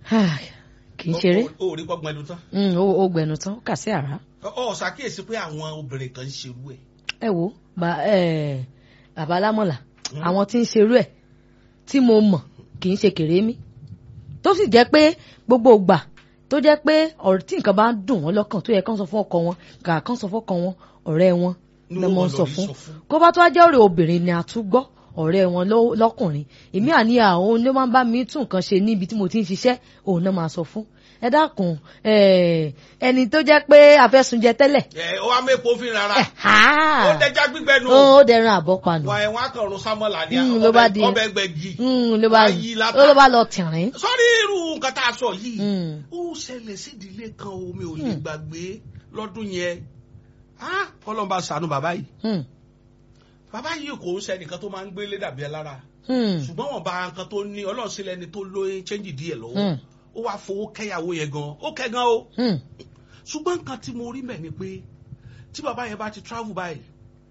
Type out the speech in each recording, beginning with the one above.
kì í ṣeré o ò rí gbọ́gbọ́n ẹnu tán. Mm, ó ó gbẹnu tán ó kà sí àrá. ọ ṣàkíyèsí pé àwọn obìnrin kan ń ṣerú ẹ̀. ẹ wo ba- eh, bàbá alámọ̀là àwọn tí ń ṣerú ẹ̀ tí mo mọ̀ kì í ṣe kèrémí tó sì jẹ́ pé gbogbo ìgbà tó jẹ́ pé ọ̀rọ̀ tí nǹkan bá ń dùn wọ́n lọ́kàn tó yẹ kán sọ fún ọkọ wọn kà kán sọ fún ọkọ wọn ọ̀rẹ́ wọn Ní ló wọ́n mọ̀ ń lọ sọ rí fún sọ fún. kó bá tó wá jẹ́ ọ̀rẹ́ obìnrin ni a tún gbọ́ ọ̀rẹ́ wọn ló- lọ́kùnrin èmi àní àwọn ló máa ń bá mi tún nǹkan ṣe níbi tí mo ti ń ṣiṣẹ́ òun náà máa sọ fún ẹ dákun eh, ẹni tó jẹ́ pé afẹ́sunjẹ tẹ́lẹ̀ ẹ ó wá mẹ́pọ̀ fi rárá. ẹ̀ ha ó dẹja gbígbẹ́ nu. ó dẹran àbọ̀panu wà ẹ̀ wọ́n á kàn rún sámọ́là ní Mm, ló bá di- ọbẹ̀ gbẹ̀gì. Mm, ló bá Wá yí látà. ó ló bá lọ tìrín. sọ́rí irú nǹkan tá a sọ yìí Mm. ó ṣẹlẹ̀ sídìílé kan omi ò lè gbàgbé lọ́dún yẹn Ah, kọ́lọ́mbà ṣàánú bàbá yìí Mm, bàbá yìí kò ń ṣẹnìkan tó máa ń gbélé dàbí ẹ lára mm, ṣùgbọ́n wọn bá nǹkan tó ní ọlọ́run sílẹ̀ ni tó lóye chẹ́ǹjì díẹ̀ lọ́wọ́ mm, ó wá fowó kẹ́yàwó yẹn gan ó kẹ́ gan o mm. ṣùgbọ́n nǹkan tí mo rí mẹ́ ni pé tí bàbá yẹn bá ti travel báyìí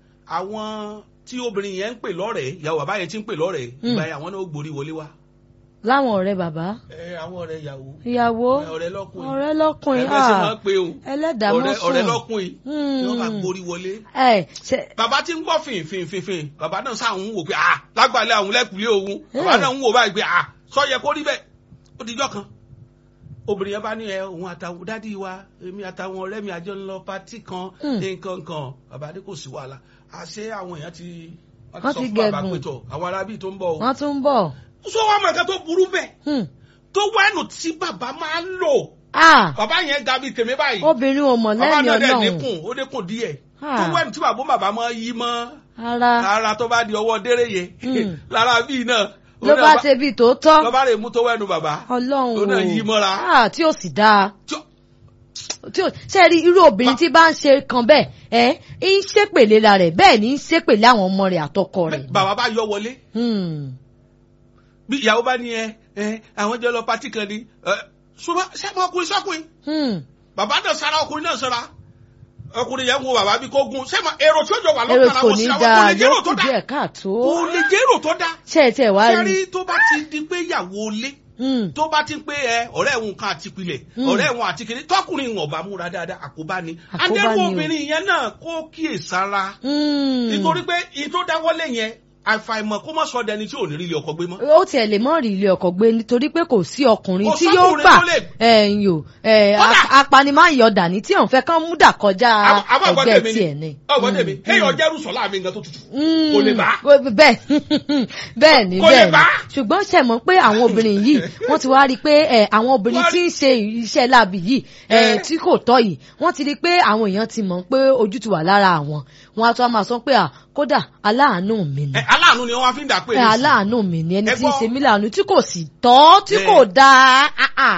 àwọn tí obìnrin yẹn ń pè lọ́rẹ̀ẹ́ ìyàwó bàbá yẹn ti ń pè lọ́rẹ̀ẹ́ Mm. ìgbà yẹn àwọn náà ó gborí wọlé wá láwọn ọ̀rẹ́ bàbá ẹ àwọn ọ̀rẹ́ ìyàwó ìyàwó ọ̀rẹ́ lọ́kùnrin ọ̀rẹ́ lọ́kùnrin ẹgbẹ́ sì ah, máa ń pe o ẹlẹ́dàá mọ́ ọ̀rẹ́ ọ̀rẹ́ sùn. lọ́kùnrin ni wọ́n bá gborí wọlé ẹ ṣe bàbá tí ń gbọ́ fìn fìn fìn fìn bàbá náà sáà ń wò pé ah lágbàlẹ̀ àwọn lẹ́kùlé òun bàbá Eh. náà ń wò báyìí pé ah sọ yẹ kó rí bẹ́ẹ̀ ó dijọ́ kan obìnrin yẹn bá ní ẹ òun àtàwọn dádì wa èmi àtàwọn ọ̀rẹ́ mi àjọ ń lọ pátì kan Hmm. nǹkan kan bàbá ní kò sí wàhálà àṣé àwọn èèyàn ti wọ́n Wọ́n ti sọ ti fún bàbá gẹ̀gùn. pé tọ̀ àwọn arábì tó ń bọ̀ o wọ́n tún ń bọ̀. sọ wàá mọ̀ nǹkan tó burú bẹ́ẹ̀ Hmm. tó wẹ́nu tí bàbá máa ń lò Ah, bàbá yẹn ga bíi tèmi báyìí obìnrin ò mọ̀ bàbá lẹ́yìn náà dẹ̀ ọlọ́run dínkù ó dínkù díẹ̀ Ah. tó wẹ́nu tí bàbá bàbá máa yí mọ́ ara ara tó bá di ọwọ́ dérè yẹ Hmm. lára bíi náà ló bá ṣe bíi tòótọ́ ló bá rè mú tó wẹ́nu bàbá ọlọ́run tó náà yí mọ́ra. Ah, tí ò sì dáa tí ó- tí ò ṣe rí irú obìnrin tí bá ń ṣe kan bẹ́ẹ̀ ẹ ń ṣépèlé la rẹ̀ bẹ́ẹ̀ ni ń ṣépèlé àwọn ọmọ rẹ̀ àtọkọ rẹ̀. bàbá bá yọ wọlé Hmm. bí ìyàwó bá ní ẹ ẹ àwọn jọ lọ pátì kan ni ẹ ṣùgbọ́n sẹ́mu ọkùnrin sọ́kùnrin Hmm. bàbá náà sara ọkùnrin náà sara ọkùnrin yẹn ń wo bàbá bí kò gun sẹ́mu èrò tí ó jọ wà èrò lọ́kàn kò àwọn ní sí àwọn kò dáa lè jẹ́ yóò èrò tó kù dá díẹ̀ káàtó. kò lè jẹ́ èrò tó dá ṣé ẹ tiẹ̀ wá rí sẹ́rí tó bá ti di pé ìyàwó lé Hmm. tó bá ti ń pé ẹ ọ̀rẹ́ ẹ̀hún kan àti pilẹ̀ Mm. ọ̀rẹ́ ẹ̀hún àti kìnní tọkùnrin ìwọ̀n bá múra dáadáa àkóbá ni Àkóbá adẹ́rù ni o. obìnrin yẹn náà kó kíyèsára Hmm. nítorí pé ìyí tó dáwọ́lé yẹn àfàìmọ̀ kó má sọ dẹni tí ò ní rí ilé ọkọ gbé mọ́. ó tiẹ̀ lè mọ́ rí ilé ọkọ̀ gbé nítorí pé kò sí ọkùnrin Kò tí yóò sọ́kùnrin gbà tó lè- ẹ̀yìn o ẹ̀, Kódà- a- apanimáyọ̀ dání tí òun fẹ́ kán mú dà kọjá Àbọ̀- àbọ̀ ẹgbẹ́ ọ̀gbọ́n tèmi tiẹ̀ ni ni. ọ̀gbọ́n tèmi Hmm. kéèyàn jẹ́rù sọ̀lá mi nǹkan tó tutù Mm. kò lè bá. bẹ́ẹ̀ bẹ́ẹ̀ ni Kò lè bẹ́ẹ̀ ni bá. ṣùgbọ́n ṣe mọ̀ pé àwọn obìnrin yìí wọ́n ti wá rí i pé ẹ̀, àwọn obìnrin Wọ́n tí ń ṣe iṣẹ́ láabi yìí ẹ̀, Eh. tí kò tọ́ yìí wọ́n ti rí i pé àwọn èèyàn ti mọ̀ pé ojú ti wà lára àwọn wọn á tún á máa sọ pé à kódà aláàánú mi ni Ẹ, aláàánú ni wọ́n wá fi ń dà pé pé aláàánú mi ni ẹni Ẹ tí ń gbọ́. ṣe mí láàánú tí kò sì tọ́ tí Bẹ́ẹ̀. kò dáa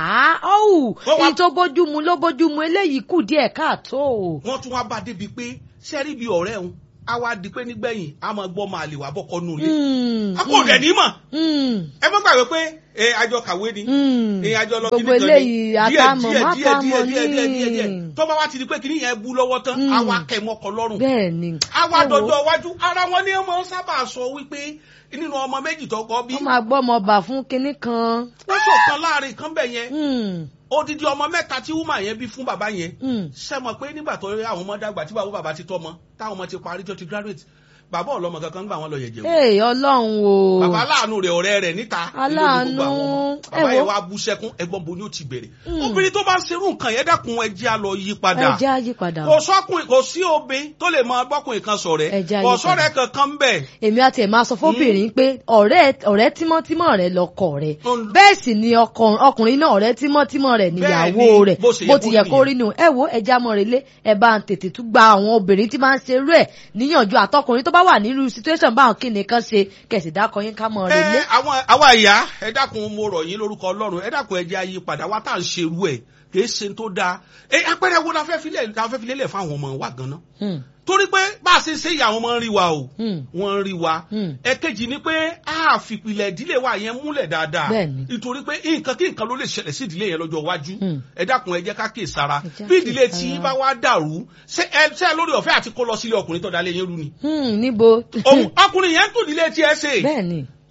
ọ̀hún Wọ́n wá- èyí tó bójú mu ló bójú mu eléyìí kù díẹ̀ káàtó. wọ́n tún wá bá débi pé sẹ́rí bíi ọ̀rẹ́ òun á wá di pé nígbẹ̀yìn á máa gbọ́ máa lè wá bọ́kọ́ nù ilé. Mm, a kò dẹ̀ ní mọ̀ mm, ẹ má gbàgbé pé ẹ àjọ kàwé ni mm. ẹ àjọ lọ gbogbo kíní kan ni eléyìí díẹ̀ àtàmọ̀ díẹ̀ díẹ̀ díẹ̀ mákàmọ̀ díẹ̀ díẹ̀ díẹ̀ díẹ̀ ní. tó bá wá ti di pé kíní yẹn bú lọ́wọ́ tán Mm. á wá kẹ́ mọ́kọ lọ́rùn bẹ́ẹ̀ ni á wá ẹ wo, dọjọ́ iwájú ara wọn ni ọmọ sábà sọ wípé nínú ọmọ méjì tó kọ́ bí wọ́n máa gbọ́ ọmọ ọba fún kinní kan. wọ́n ṣọ̀kan láàrin kan bẹ̀ yẹn Mm, odidi ọmọ mẹ́ta tí wúmà yẹn bí fún bàbá yẹn mm. ṣe mọ̀ pé nígbà tó rí àwọn ọmọ dàgbà tí bàbá bàbá ti tọ́ ọmọ táwọn ọmọ ti parí tó ti graduate bàbá ọlọmọ kankan gbà wọn lọ yẹ̀jẹ̀ wò ee ọlọ́run o. bàbá aláàánú rẹ̀ ọ̀rẹ́ rẹ̀ níta Aláàánú, nínú gbogbo àwọn ọmọ. ẹ bàbá wo. yẹn wá bú sẹ́kún ẹ̀gbọ́n bo ni ó ti bẹ̀rẹ̀ Mm. obìnrin tó bá ń serú nǹkan yẹn dákun ẹ jẹ́ á lọ yí padà ẹ jẹ́ àyípadà. kò sọ́kùnrin kò sí obìnrin tó lè máa bọ́kùnrin kan sọ̀rẹ́ Ẹ jẹ́ kò àyípadà. sọ̀rẹ́ kankan ń bẹ̀ èmi àti ẹ̀ máa sọ fóbìnrin pé ọ̀rẹ́ ọ̀rẹ́ tímọ́tímọ́ rẹ̀ lọkọ rẹ̀ Mm. bẹ́ẹ̀ sì ni ọkọ- ọkùnrin náà ọ̀rẹ́ tímọ́tímọ́ rẹ̀ níyàwó Bẹ́ẹ̀ ni, rẹ̀ bó ṣe yẹ bó kó ti yẹ rí kó nìyẹn. rí nù ẹ wo ẹja mọ̀rẹ́lé ẹ bá ń tètè tún gba àwọn obìnrin tí máa ń ṣe irú ẹ̀ níyànjú àtọkùnrin tó bá wà nírú situation báwọn kí ni kan ṣe kẹ̀sì dákọ yín ká mọ̀rẹ́lé. ẹ àwọn àwa ìyá ẹ dákun mo rọ̀ yín lórúkọ Ọlọ́run ẹ dákun ẹ jẹ́ ayé padà wá tá à ń ṣerú ẹ̀ kì í ṣe tó dáa ẹ apẹ̀rẹ̀ wo la fẹ́ filẹ̀ la fẹ́ filẹ̀ lẹ̀ fáwọn ọmọ wa gan-an Hmm, torí pé bá a ṣe ṣe ìyá àwọn ọmọ ń rí wa o hmm, wọ́n ń rí wa hmm. ẹ̀kejì ni pé a fìpìlẹ̀ ìdílé wa yẹn múlẹ̀ dáadáa Bẹ́ẹ̀ni. nítorí pé nǹkan kí nǹkan ló lè ṣẹlẹ̀ sí ìdílé yẹn lọ́jọ́ iwájú Hmm. ẹ dákun ẹ jẹ́ ká kè sára Ẹ jẹ́ bí ká ìdílé kíyèsára. tí yín bá wá dàrú ṣé ẹ ṣé ẹ lórí ọ̀fẹ́ àti kó lọ sílé ọkùnrin tó dalẹ̀ yẹn rú ni Hmm, níbo òun ọkùnrin yẹn ń tún ìdílé tí ẹ ṣe bẹ́ẹ̀ ni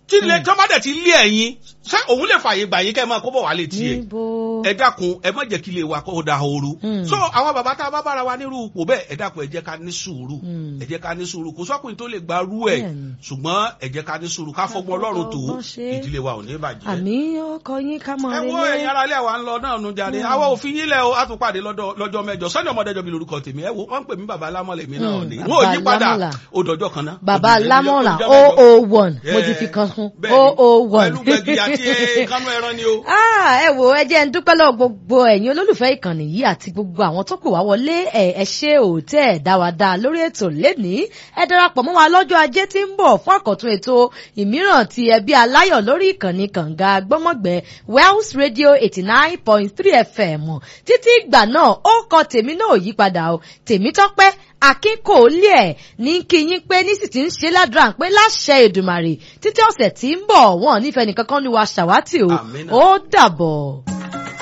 tí ilé tí wọ́n bá dẹ̀ ti lé ẹ̀yin ṣé òun lè fààyè gbà yín kẹ́ ẹ máa kó bọ̀ wálé tiẹ̀ níbo. ẹ dákun ẹ má jẹ́ kí ilé wa kó da ooru. Mm. so àwọn bàbá tá a bá bára wa nírú ipò bẹ́ẹ̀ ẹ dákun ẹ jẹ́ ká ní sùúrù Mm. ẹ jẹ́ ká ní sùúrù kò sọ́kùnrin tó lè gba rú ẹ̀ Bẹ́ẹ̀ni. ṣùgbọ́n ẹ jẹ́ ká ní sùúrù ká fọgbọ́n ọlọ́run tó fọgbọ́n ṣe. ìdílé wa ò ní bàjẹ́. àmì ọkọ yín ká mọ ẹ wo relé. ẹ̀yin ara ilé wa ń lọ náà nu jáde àwa òfin yín lẹ o a tún pàdé lọ́dọ̀- lọ́jọ́ mẹ́jọ sọ́ni ọmọdéjọ́ mi lórúkọ tèmi ẹ wo wọ́n ń pè mí bàbá alámọ̀lẹ̀ mi náà Mm, ni bàbá wọn ò yí padà Lámọ̀lá. ó dọjọ́ kan náà. bàbá Ó di- lámọ̀ràn ó di ọjọ́ mẹ́jọ. 001 mo ti fi kan kún Bẹ́ẹ̀ni, 001. pẹ̀lú gbẹ̀gì àti eh, kánú ẹran ni o. Ah, ẹ wo ẹ jẹ́ ń dúpẹ́ lọ́wọ́ gbogbo ẹ̀yin olólùfẹ́ ìkànnì yìí àti gbogbo àwọn tó pè wá wọlé ẹ ẹ ṣe òótẹ́ ẹ̀ dá wa dá lórí ètò lénìí ẹ darapọ̀ mọ́ wa lọ́jọ́ ajé tí ń bọ̀ fún àkọ́tún ètò ìmíràn ti ẹbí aláyọ̀ lórí ìkànnì kànga gbọ́mọ̀gbẹ́ Wells Radio eighty nine point three FM títí ìgbà náà ó kọ tèmi náà ò yí padà o tèmi tọ́pẹ́ akínkòólé ẹ̀ ní kí yín pé ní sì ti ń ṣe ládùúrà pé láṣẹ Èdùmàrè títí ọ̀sẹ̀ tí ń bọ̀ wọ́n nífẹ̀ẹ́ nìkankan ní wa ṣàwátì o Àmín. ó dàbọ̀.